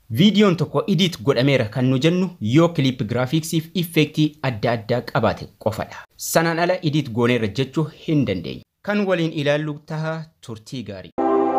Viidiyoon tokko edit godhameera kan nu jennu yoo kiliip giraafiksiif effektii adda addaa qabaate qofadha. Sanaan ala edit gooneerra jechuu hin dandeenyu. Kan waliin ilaallu taha turtii gaarii.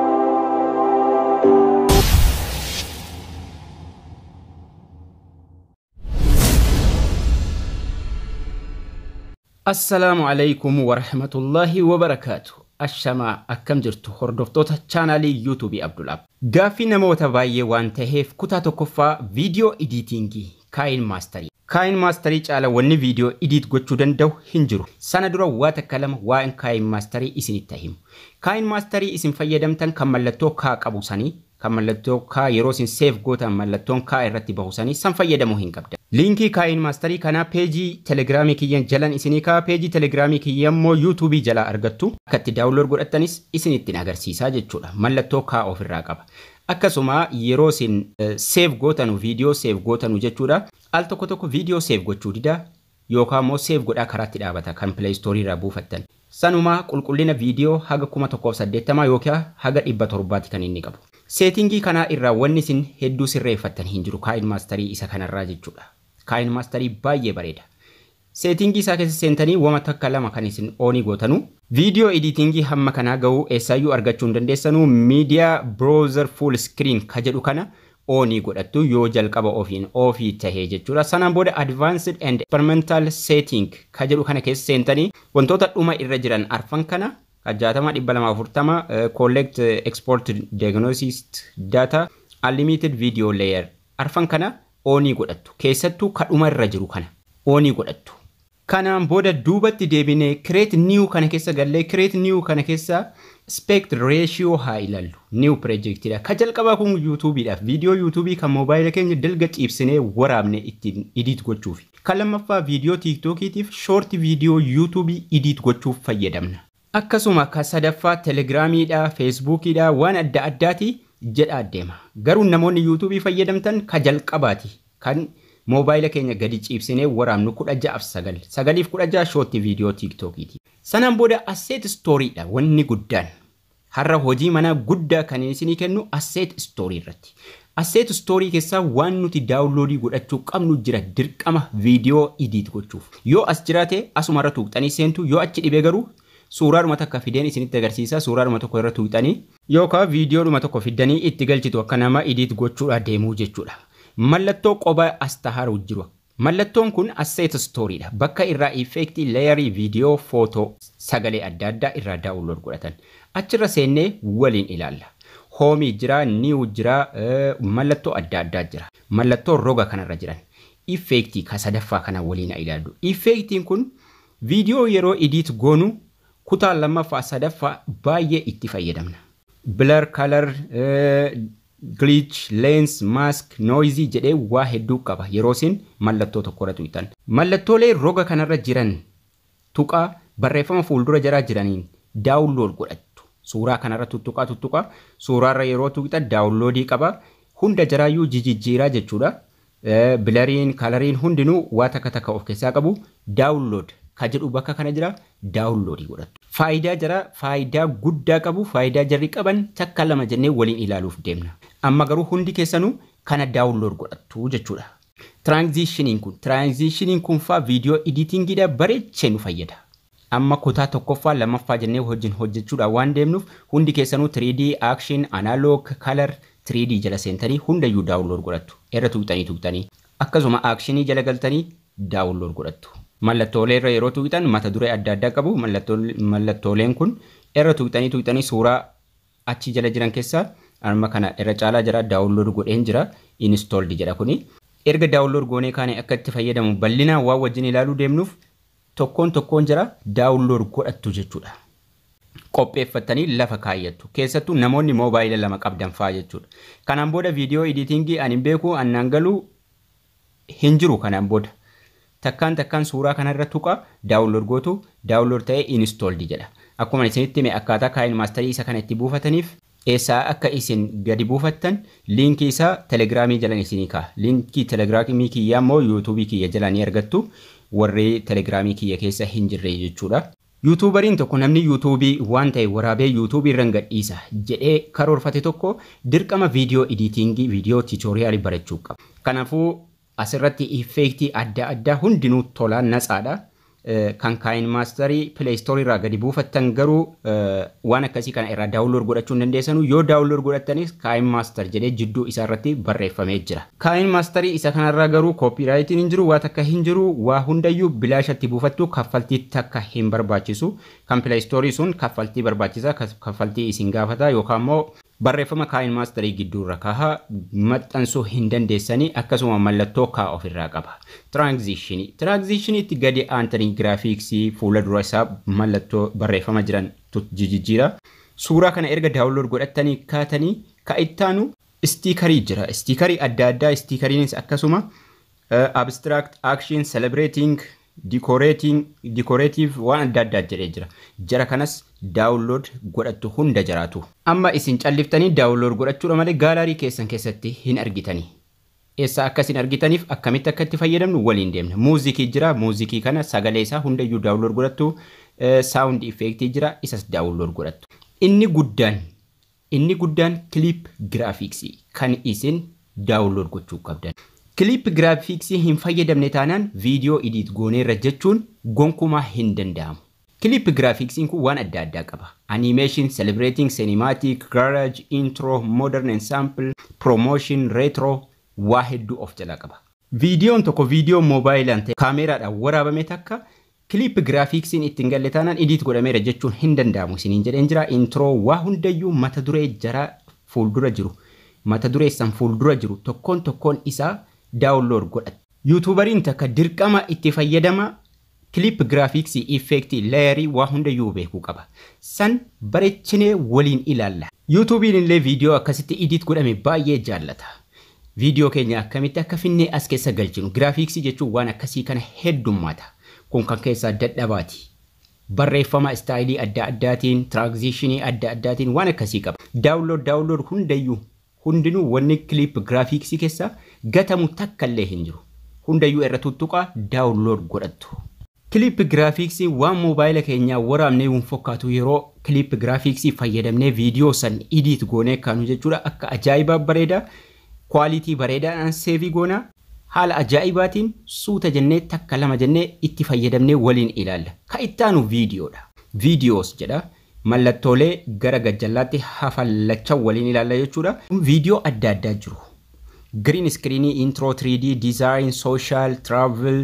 Assalaamu alaikum warahmatullahi wabarakaatu. Ashamaa akkam jirtu hordoftoota chaanaalii yuutuubii Abdulaab. Gaaffii namoota baay'ee waan taheef kutaa tokkoffaa viidiyoo ediitingii kaayin maastarii. Kaayin maastarii caala wanni viidiyoo ediit gochuu danda'u hin jiru. Sana dura waa takka lama waa'een kaayin maastarii isinitti himu. Kaayin maastarii isin fayyadamtan kan mallattoo kaa qabu sanii kan mallattoo kaa yeroo isin seef gootan mallattoon kaa irratti bahu sanii san fayyadamuu hin qabda. Liinkii kaayin maastarii kanaa peejii telegiraamii kiyyan jalan isinii kaa peejii telegiraamii kiyyan immoo yuutuubii jalaa argattu akka itti daawunlood godhattanis isinittiin agarsiisaa jechuudha. Mallattoo kaa ofirraa qaba. Akkasuma yeroo isin seef gootanu viidiyoo seef gootanu jechuudha. Al tokko tokko viidiyoo seef gochuu dida yookaan immoo seef godhaa karaatti dhaabata kan pileestoorii irraa buufattan. Sanumaa qulqullina viidiyoo haga kuma tokkoof saddeettamaa yookaan haga dhibba torbaatti kan inni qabu. Seetingii kanaa irraa wanni isin hedduu sirreeffattan hin jiru kaayin maastarii isa kanarraa jechuudha. Kaayin maastarii baay'ee bareeda. Seetingii isaa keessa seentanii wama takka lama kan isin oonii gootanu. Viidiyoo editingii hamma kanaa ga'uu eessaayyuu argachuu hin dandeessanuu miidiyaa browser full screen ka jedhu kana oonii godhattu yoo jalqaba ofiin ofii tahee jechuudha. Sanaan booda advanced and experimental setting ka jedhu kana keessa seentanii wantoota dhuma irra jiran arfan kana jaatama dhibba lama afurtama collect export diagnosis data unlimited video layer arfan kana oonii godhattu keessattuu kadhuma irra jiru kana oonii godhattu. Kanaan booda duubatti deebinee create new kana keessa gallee create new kana keessa aspect ratio haa ilaallu new projectidha. Ka jalqabaa kun yuutuubiidhaaf viidiyoo yuutuubii kan moobaayila keenya dalga ciibsinee waraabne ittiin edit gochuuf. Kan lammaffaa viidiyoo tiiktookiitiif shoort viidiyoo yuutuubii edit gochuuf fayyadamna. Akkasuma kan sadaffaa telegiraamiidha, feesbuukiidha waan adda addaati jedhaa deema. Garuu namoonni yuutuubii fayyadamtan ka jalqabaati kan moobaayila keenya gadi ciibsinee waraabnu kudha ja'aaf sagal. Sagaliif kudha ja'a shootti viidiyoo tiiktookiiti. Sanaan booda asseet stooriidha wanni guddaan. Har'a hojii manaa guddaa kan isinii kennu asseet stoorii irratti. Asseet stoorii keessaa waan nuti daawunloodii godhachuu qabnu jira dirqama viidiyoo ediit gochuuf. Yoo as jiraate asumarra tuuqxanii seentu yoo achi dhibee garuu suuraadhuma takka fideen isinitti agarsiisa suuraadhuma tokko irra tuuqxanii yookaan viidiyoodhuma tokko fiddanii itti galchitu akka nama ediit gochuudha deemuu jechuudha. Mallattoo qophaa as taharu jiru. Mallattoon kun asseet stooriidha. Bakka irraa effektii leeyarii viidiyoo footoo sagalee adda addaa irraa daawunlood godhatan. Achirra seennee waliin ilaalla. Hoomii jira, niiw jira, mallattoo adda addaa jira. Mallattoo roga kanarra jiran. Effektii ka sadaffaa kana waliin ilaallu. Effektiin kun viidiyoo yeroo ediit goonu kutaa lammaffaa sadaffaa baay'ee itti fayyadamna. Blur color glitch, lens, mask, noisy jedhee waa hedduu qaba yeroo isin mallattoo tokkorra tuqxan. Mallattoolee roga kanarra jiran tuqaa barreeffama fuuldura jaraa jiraniin daawunlood godhattu. Suuraa kanarra tuttuqaa tuttuqaa suuraarra yeroo tuqxan daawunloodii qaba. Hunda jaraayyuu jijjiiraa jechuudha. Bilariin, kalariin hundinuu waa takka takka of keessaa qabu daawunlood ka jedhu bakka kana jira daawunloodii godhattu. Faayidaa jara faayidaa guddaa qabu faayidaa jarri qaban takka lama jennee waliin ilaaluuf deemna. Amma garuu hundi keessanuu kana daawunlood godhattu jechuudha. Tiraanzishiniin kun tiraanzishiniin kun faa viidiyoo editingiidha bareechee nu fayyada. Amma kutaa tokkoffaa lammaffaa jennee wajjin hojjechuudhaan waan deemnuuf hundi keessanuu 3D action analog color 3D jala seentanii hundayyuu daawunlood godhattu. Irra tuuqxanii tuuqxanii akkasuma actionii jala galtanii daawunlood godhattu. Mallattoolee irra yeroo tuqxan mata duree adda addaa qabu. Mallattooleen kun irra tuqxanii tuqxanii suuraa achi jala jiran keessaa amma kana irra caalaa jira daawunlood godheen jira installed jedha kuni. Erga daawunlood goonee kaane akka itti fayyadamu bal'inaan waan wajjin ilaaluu deemnuuf tokkoon tokkoon jira daawunlood godhattu jechuudha. Qopheeffattanii lafa kaayyattu. Keessattuu namoonni moobaayila lama qabdan fa'aa jechuudha. Kanaan booda viidiyoo editingii ani beeku annaan galuu hin jiru kanaan booda. takkaan takkaan suuraa kanarra tuqa daawunlood gootu daawunlood ta'ee installed jedha. Akkuma isinitti hime akkaataa kaayin maastarii isa kana itti buufataniif eessaa akka isin gadi buufattan liinkii isaa telegiraamii jalan isinii ka'a. Liinkii telegiraamii kiyyaa immoo yuutuubii kiyya jalaa ni argattu warri telegiraamii kiyya keessa hin jirre jechuudha. Yuutuubariin tokko namni yuutuubii waan ta'e waraabee yuutuubii irra gadhiisa jedhee karoorfate tokko dirqama viidiyoo ediitingii viidiyoo tiitoriyaalii barachuu qaba. Kanaafuu asirratti effeektii adda addaa hundinuu tolaan natsaadha. Kan kaayin maastarii pileestoorii irraa gadi buufattan garuu waan akkasii kana irraa daawunlood godhachuu hin dandeessanu yoo daawunlood godhattanis kaayin maastar jedhee jidduu isaa irratti barreeffamee jira. Kaayin maastarii isa kanarraa garuu koopiraayitiin hin jiru waa takka hin jiru waa hundayyuu bilaashatti buufattu kaffaltii takka hin barbaachisu kan pileestoorii sun kaffaltii barbaachisa kaffaltii isin gaafata yookaan immoo barreeffama kaayin maastarii gidduurra kahaa maxxansuu hin dandeessanii akkasuma mallattoo kaa ofirraa qaba. Tiraanzishinii. Tiraanzishiniitti gadi aantanii giraafiksii fuula dura isaa mallattoo barreeffama jiran jijjiira. Suuraa kana erga daawunlood godhattanii kaatanii ka ittaanu istiikarii jira. Istiikarii adda addaa istiikariinis akkasuma abstract action celebrating dikoreetiif waan adda addaa jedhee jira. Jara kanas daawunlood godhattu hunda jiraatu. Amma isin calliftanii daawunlood godhachuudha malee gaalarii keessan keessatti hin argitanii. Eessa akkasin argitaniif akkamitti akka itti fayyadamnu waliin deemna. Muuzikii jira. Muuzikii kana sagalee isaa hundayyuu daawunlood godhattu. Saawundi effeektii jira. Isas daawunlood godhattu. Inni guddaan inni guddaan kiliip giraafiksii kan isin daawunlood gochuu qabdan. Kiliip giraafiksii hin fayyadamne taanaan viidiyoo idiit gooneerra jechuun gonkumaa hin danda'amu. Kiliip giraafiksiin kun waan adda addaa qaba. Animation, celebrating, cinematic, garage, intro, modern ensemble, promotion, retro waa hedduu of jalaa qaba. Viidiyoon tokko viidiyoo moobaayilaan ta'e kaameeraadhaan waraabame takka kiliip giraafiksiin ittiin galle taanaan idiit godhameera jechuun hin danda'amu isiniin jedheen jira. Intro waa hundayyuu mata duree jaraa fuuldura jiru. Mata dureessan fuuldura jiru tokkoon tokkoon isaa daawunlood godhata. Yuutuubariin takka dirqama itti fayyadama kiliip giraafiksii effeektii leeyarii waa hundayyuu beekuu qaba. San bareechinee waliin ilaalla. Yuutuubiin illee viidiyoo akkasitti idiit godhame baay'ee jaallata. Viidiyoo keenya akkamitti akka finnee as keessa galchinu giraafiksii jechuun waan akkasii kana heddummaata. Kun kan keessaa dadhabaati. Barreeffama istaayilii adda addaatiin, tiraanzishinii adda addaatiin waan akkasii qaba. Daawunlood daawunlood hundayyuu hundinuu wanni kiliip giraafiksii keessa gatamu takka illee hin jiru. Hundayyuu irra tuttuqaa daawunlood godhattu. Kiliip giraafiksii waan moobaayila keenyaa waraabnee hin fakkaatu yeroo kiliip giraafiksii fayyadamnee viidiyoo san idiit goonee kaanu jechuudha akka ajaa'ibaa bareeda kwaalitii bareedaadhaan seevii goonaa haala ajaa'ibaatiin suuta jennee takka lama jennee itti fayyadamnee waliin ilaalla. Ka ittaanu viidiyoodha. Viidiyoos jedha. Mallattoolee gara gajjallaatti hafallachaa waliin ilaalla jechuudha. Viidiyoo adda addaa jiru. Green screenii, intro 3D, design, social, travel,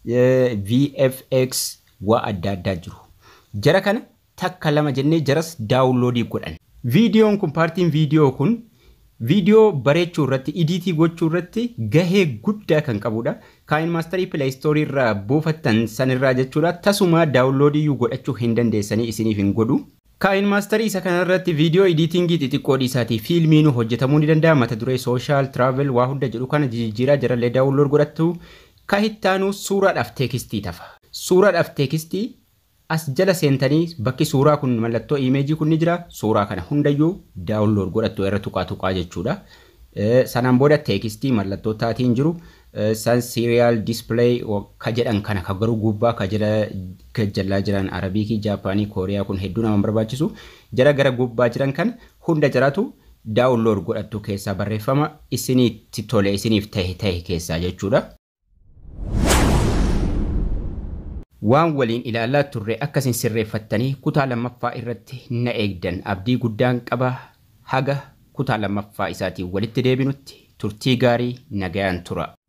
VFX waa adda addaa jiru. Jara kana takka lama jennee jaras daawunloodii godhan. Viidiyoon kun paartiin viidiyoo kun viidiyoo bareechuu irratti idiitii gochuu irratti gahee guddaa kan qabudha. Kaayin maastarii pileestoorii irraa buufattan sanirraa jechuudha. Tasuma daawunloodii godhachuu hin dandeessanii isiniif hin godhu. Kaayin maastarii isa kanarratti viidiyoo ediitingii xixiqqoo dhiisaatii fiilmiin hojjetamuu ni danda'a. Mata duree sooshaal, tiraavel waa hunda jedhu kana jijjiiraa jarallee daawunlood godhattu. Ka ittaanu suuraadhaaf teekistii tafa. Suuraadhaaf teekistii as jala seentanii bakki suuraa kun mallattoo imeejii kun ni jira. Suuraa kana hundayyuu daawunlood godhattu irra tuqaa tuqaa jechuudha. Sanaan booda teekistii mallattoo taatiin jiru. San siiriyaal dispilay ka jedhan kana ka garuu gubbaa ka jala jalaa jiran arabiikii jaapaanii kooriyaa kun hedduu nama barbaachisu. Jara gara gubbaa jiran kan hunda jiraatu daawunlood godhattu keessaa barreeffama isiniitti tole isiniif tahe tahe keessaa jechuudha. waan waliin ilaalaa turre akkasin sirreeffattanii kutaa lammaffaa irratti na eegdan abdii guddaan qaba haga kutaa lammaffaa isaatiin walitti deebinutti turtii gaarii nagayaan tura.